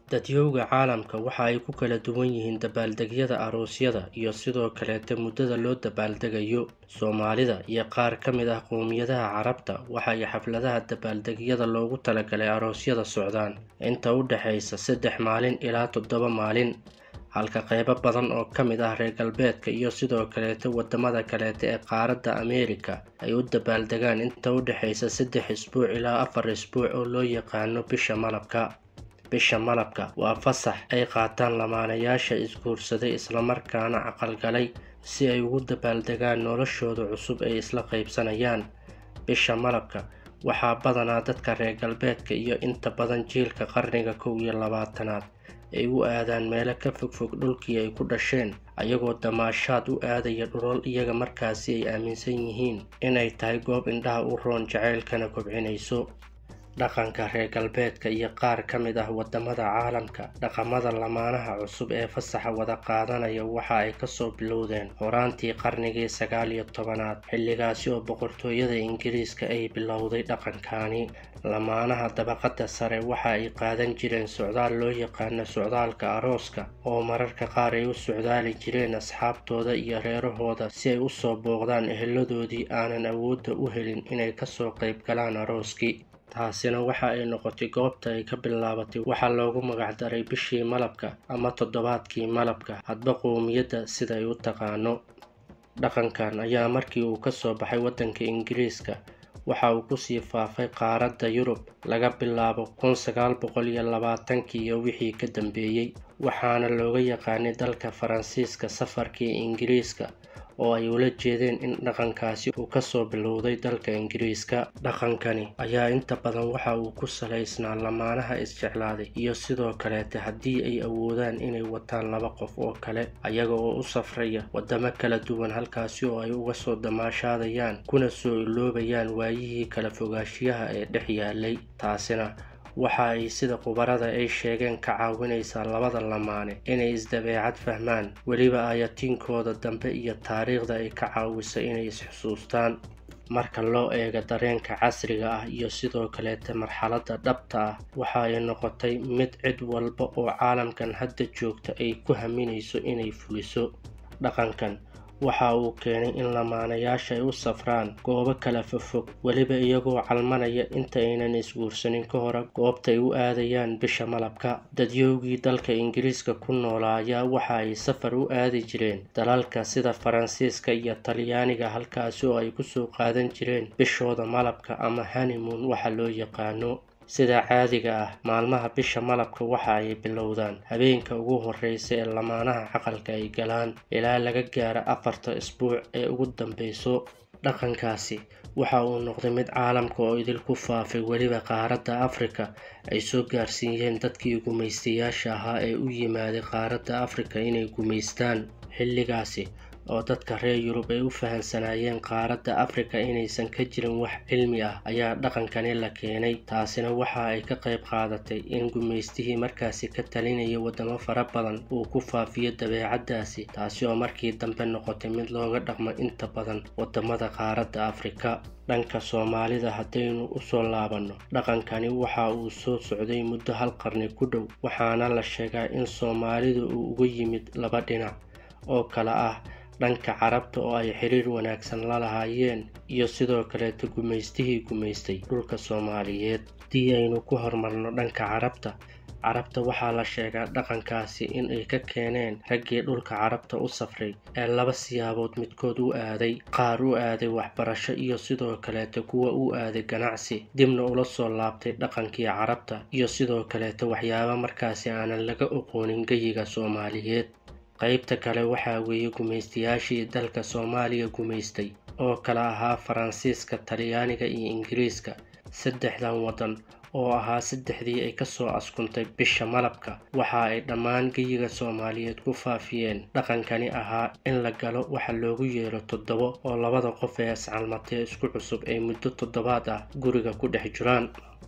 Dadyowga caalamka waxa ay ku kala duwan yihiin dabaaldegyada aroosyada iyo sidoo kaleete muddada loo dabaaldegayo. Soomaalida iyo qaar ka mid ah qowmiyadaha Carabta waxa ay xafladaha dabaaldegyada loogu talagalay aroosyada socdaan inta u dhaxaysa saddex maalin ilaa toddoba maalin, halka qaybo badan oo ka mid ah reer galbeedka iyo sidoo kaleete wadamada kaleete ee qaaradda Ameerika ay u dabaaldegaan inta u dhaxaysa saddex isbuuc ilaa afar isbuuc oo loo yaqaano bisha malabka. Bisha malabka waa fasax ay qaataan lamaanayaasha isguursaday isla markaana aqal-galay si ay ugu dabaaldegaan noloshooda cusub ee isla qaybsanayaan. Bisha malabka waxaa badanaa dadka reer galbeedka iyo inta badan jiilka qarniga kow iyo labaatanaad ay u aadaan meelo ka fogfog dhulkii ay ku dhasheen, ayagoo damaashaad u aadaya dhulal iyaga markaasi ay aaminsan yihiin inay tahay goob indhaha u roon jacaylkana kobcinayso. Dhaqanka reer galbeedka iyo qaar ka mid ah wadamada caalamka, dhaqamada lamaanaha cusub ee fasaxa wada qaadanaya waxa ay kasoo bilowdeen horaantii qarnigii sagaal iyo tobanaad, xilligaasi oo boqortooyada Ingiriiska ay bilowday dhaqankani. Lamaanaha dabaqada sare waxa ay qaadan jireen socdaal loo yaqaano socdaalka arooska, oo mararka qaar ay u socdaali jireen asxaabtooda iyo reerahooda si ay usoo booqdaan eheladoodii aanan awoodda u helin inay kasoo qayb galaan arooskii. Taasina waxa ay noqotay goobta ay ka bilaabatay waxa loogu magac daray bishii malabka ama toddobaadkii malabka, hadba qowmiyadda sida ay u taqaano. Dhaqankan ayaa markii uu kasoo baxay waddanka Ingiriiska waxa uu kusii faafay qaaradda Yurub laga bilaabo kun sagaal boqol iyo labaatankii iyo wixii ka dambeeyay, waxaana looga yaqaanay dalka Faransiiska safarkii Ingiriiska oo ay ula jeedeen in dhaqankaasi uu kasoo bilowday dalka Ingiriiska. Dhaqankani ayaa inta badan waxa uu ku salaysnaa lamaanaha isjeclaaday iyo sidoo kaleete haddii ay awoodaan inay wataan laba qof oo kale, ayaga oo u safraya wadamo kala duwan halkaasi oo ay uga soo damaashaadayaan kuna soo iloobayaan waayihii kala fogaanshiyaha ee dhex yaalay. Taasina waxa ay sida khubarada ay sheegeen ka caawinaysaa labada lamaane inay isdabeecad fahmaan, weliba aayatiinkooda dambe iyo taariikhda ay ka caawiso inay is-xusuustaan. Marka loo eego dareenka casriga ah iyo sidoo kaleete marxaladda dhabta ah, waxa ay noqotay mid cid walba oo caalamkan hadda joogta ay ku haminayso inay fuliso. Dhaqankan waxa uu keenay in lamaanayaasha ay u safraan goobo kala fogfog, weliba iyagoo calmanaya inta aynan isguursanin ka hor goobta ay u aadayaan bisha malabka. Dadyowgii dalka Ingiriiska ku noolaa ayaa waxa ay safar u aadi jireen dalalka sida Faransiiska iyo Talyaaniga halkaasi oo ay kusoo qaadan jireen bishooda malabka ama honeymoon waxa loo yaqaano. Sida caadiga ah, maalmaha bisha malabka waxa ay bilowdaan habeenka ugu horreysa ee lamaanaha aqalka ay galaan, ilaa laga gaaro afarta isbuuc ee ugu dambeyso. Dhaqankaasi waxa uu noqday mid caalamka oo idil ku faafay, weliba qaaradda Afrika ay soo gaarsiiyeen dadkii gumaystayaasha ahaa ee u yimaaday qaaradda Afrika inay gumaystaan. Xilligaasi oo dadka reer Yurub ay u fahansanaayeen qaaradda Afrika inaysan ka jirin wax cilmi ah ayaa dhaqankani la keenay. Taasina waxa ay ka qayb qaadatay in gumaystihii markaasi ka talinayay wadamo fara badan uu ku faafiyo dabeecaddaasi, taasi oo markii dambe noqotay mid looga dhaqmo inta badan wadamada qaaradda Afrika. Dhanka Soomaalida haddaynu usoo laabanno, dhaqankani waxa uu soo socday muddo hal qarni ku dhow, waxaana la sheegaa in Soomaalida uu uga yimid laba dhinac oo kala ah dhanka Carabta oo ay xiriir wanaagsan la lahaayeen iyo sidoo kaleete gumaystihii gumaystay dhulka Soomaaliyeed. Haddii aynu ku hormarno dhanka Carabta, Carabta waxaa la sheegaa dhaqankaasi in ay ka keeneen raggii dhulka Carabta u safray ee laba siyaabood midkood u aaday, qaar u aaday waxbarasho iyo sidoo kaleete kuwa u aaday ganacsi, dibna ula soo laabtay dhaqankii Carabta iyo sidoo kaleete waxyaabo markaasi aanan laga aqoonin geyiga Soomaaliyeed. Qaybta kale waxaa weeye gumaystayaashii dalka Soomaaliya gumaystay oo kala ahaa Faransiiska, Talyaaniga iyo Ingiriiska. Saddexdan waddan oo ahaa saddexdii ay kasoo askuntay bisha malabka waxa ay dhammaan geyiga Soomaaliyeed ku faafiyeen dhaqankani ahaa in la galo waxa loogu yeero toddobo oo labada qof ee iscalmatay isku cusub ay muddo toddobaad ah guriga ku dhex jiraan.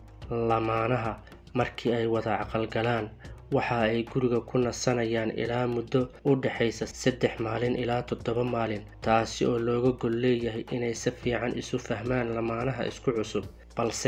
Lamaanaha markii ay wada aqal galaan waxa ay guriga ku nasanayaan ilaa muddo u dhaxaysa saddex maalin ilaa toddoba maalin, taasi oo looga gol leeyahay inay si fiican isu fahmaan lamaanaha isku cusub. Balse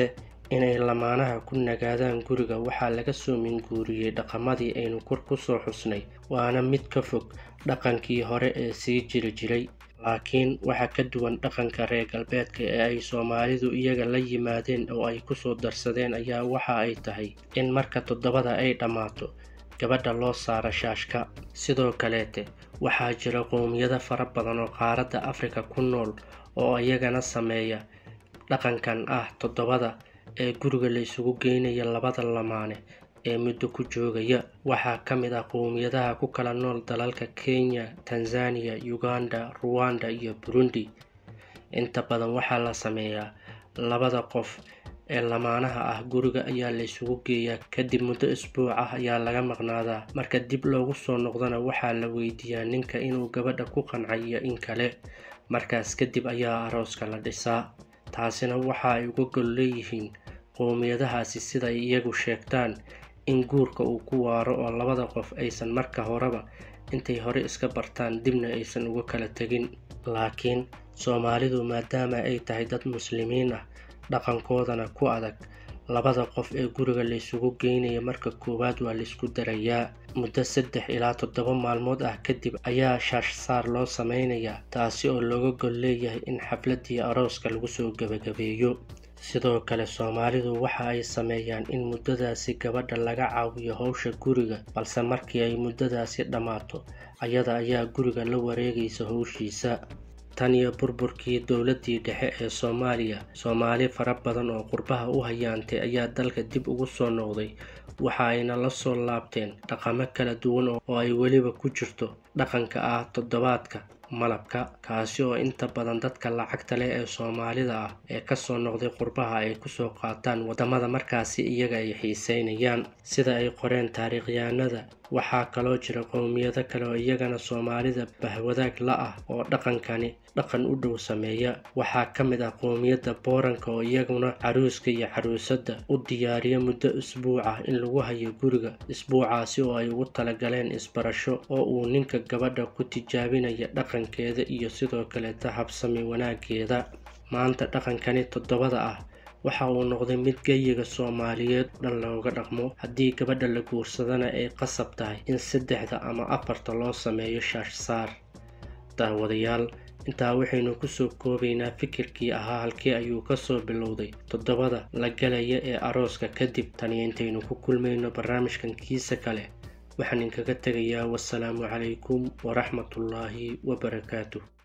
inay lamaanaha ku nagaadaan guriga waxaa laga soo minguuriyey dhaqamadii aynu kor ku soo xusnay waana mid ka fog dhaqankii hore ee sii jiri jiray laakiin waxaa ka duwan dhaqanka reer galbeedka ee ay soomaalidu iyaga la yimaadeen oo ay kusoo darsadeen ayaa waxa ay tahay in marka toddobada ay dhammaato gabadha loo saaro shaashka sidoo kaleete waxaa jira qowmiyado fara badan oo qaaradda afrika ku nool oo iyagana sameeya dhaqankan ah toddobada ee guriga la isugu geynaya labada lamaane ee muddo ku joogaya waxaa ka mid ah qowmiyadaha ku kala nool dalalka kenya tanzania uganda ruwanda iyo burundi inta badan waxaa la sameeyaa labada qof ee lamaanaha ah guriga ayaa la isugu geeyaa kadib muddo isbuuc ah ayaa laga maqnaadaa marka dib loogu soo noqdana waxaa la weydiiyaa ninka inuu gabadha ku qanciyo in kale markaas kadib ayaa arooska la dhisaa taasina waxa ay uga gol leeyihiin qowmiyadahaasi siday iyagu sheegtaan in guurka uu ku waaro oo labada qof aysan marka horeba intay hore iska bartaan dibna aysan uga kala tegin laakiin soomaalidu maadaama ay tahay dad muslimiin ah dhaqankoodana ku adag labada qof ee guriga la isugu geynaya marka koowaad waa laisku darayaa muddo saddex ilaa toddoba maalmood ah kadib ayaa shaashsaar loo sameynayaa taasi oo looga gol leeyahay in xafladii arooska lagu soo gebagabeeyo sidoo kale soomaalidu waxa ay sameeyaan in muddadaasi gabadha laga caawiyo howsha guriga balse markii ay muddadaasi dhammaato ayada ayaa guriga la wareegaysa howshiisa tan iyo burburkii dowladii dhexe ee soomaaliya soomaali fara badan oo qurbaha u hayaantay ayaa dalka dib ugu soo noqday waxa ayna la soo laabteen dhaqamo kala duwan oo ay weliba ku jirto dhaqanka ah toddobaadka malabka kaasi oo inta badan dadka lacagta leh ee soomaalida ah ee kasoo noqday qurbaha ay kusoo qaataan wadamada markaasi iyaga ay xiiseynayaan sida ay qoreen taariikhyahanada waxaa kaloo jira qowmiyado kale oo iyagana soomaalida bahwadaag la ah oo dhaqankani dhaqan u dhow sameeya waxaa ka mid ah qowmiyadda booranka oo iyaguna caruuska iyo caruusadda u diyaariya muddo isbuuc ah in lagu hayo guriga isbuucaasi oo ay ugu talagaleen isbarasho oo uu ninka gabadha ku tijaabinaya dhaqankeeda iyo sidoo kaleeta habsami wanaageeda maanta dhaqankani toddobada ah waxa uu noqday mid geyiga soomaaliyeed dhan looga dhaqmo haddii gabadha la guursadana ay qasab tahay in saddexda ama afarta loo sameeyo shaashsaar daawadayaal intaa waxaynu kusoo koobaynaa fikirkii ahaa halkii ayuu kasoo bilowday toddobada la galaya ee arooska kadib taniyo intaynu ku kulmayno barnaamijkan kiisa kale waxaan inkaga tegayaa wasalaamu calaykum waraxmatullaahi wabarakaatuh